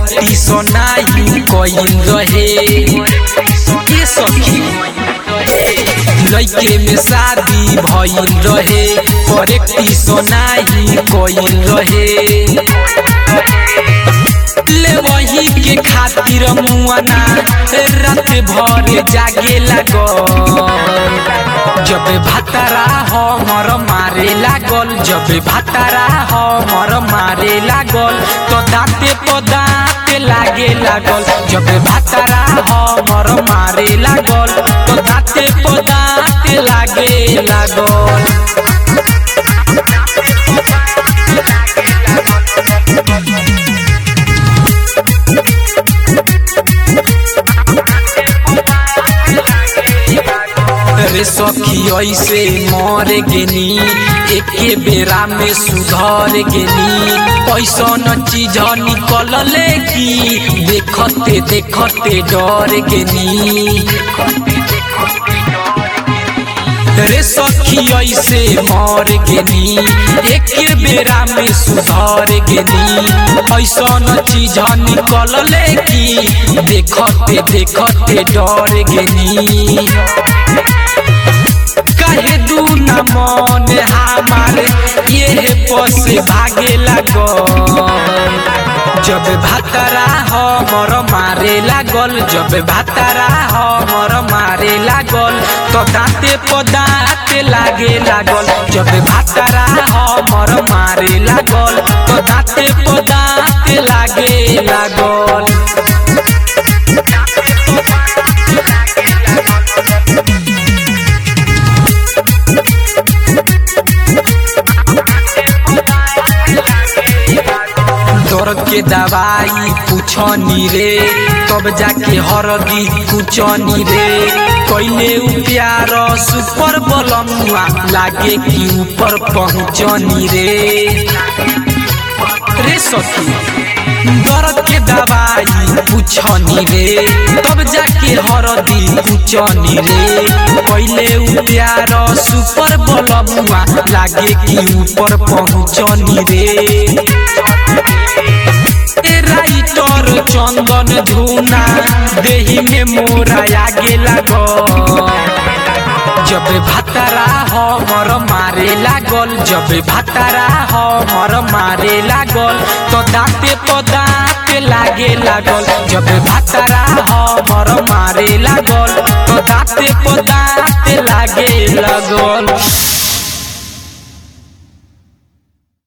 करेक्टिशन नाही कइल रहे ये सखी लइके में शादी भइल रहे करेक्टिशन नाही कइल रहे ले वही के खातिर मुआना रात भर जागे लागल जब भातारा हमर मारे लागल जब भातारा हमर मारे लागल तो दाँते तो दाँते लागे लागल जब भातारा हमर मारे लागल तो दाँते तो दाँते लागे लागल रे सखी ऐसे मर गेनी एके बेरा में सुधर गेनी ऐसन चीज निकलले की देखते देखते डर गेनी रे सखी ऐसे मर गेनी एके बेरा में सुधर गेनी ऐसन चीज निकलले की देखते देखते डर गेनी कहे दू न मन हमारे ये बस भागे लागल जब भातारा हमर मारे लागल जब भातारा हमर मारे लागल तो दाँते पदाते लागे लागल जब भातारा हमर मारे लागल तो दाँते पदाते लागे लागल दर्द के दवाई पूछनी रे तब जाके हरदी पूछनी रे कैले उ प्यार सुपर बलमुआ लागे कि ऊपर पहुँचनी रे रे सखी दर्द के दवाई पूछनी रे तब जाके हरदी पूछनी रे कैले उ प्यार सुपर बलमुआ लागे कि ऊपर पहुँचनी रे राइटर चंदन धुना देही में मोरा आगे लागल जब भातारा हमर मारे लागल जब भातारा हमर मारे लागल तो दाँते तो दाँते लागे लागल जब भातारा हमर मारे लागल तो दाँते तो दाँते लागे लागल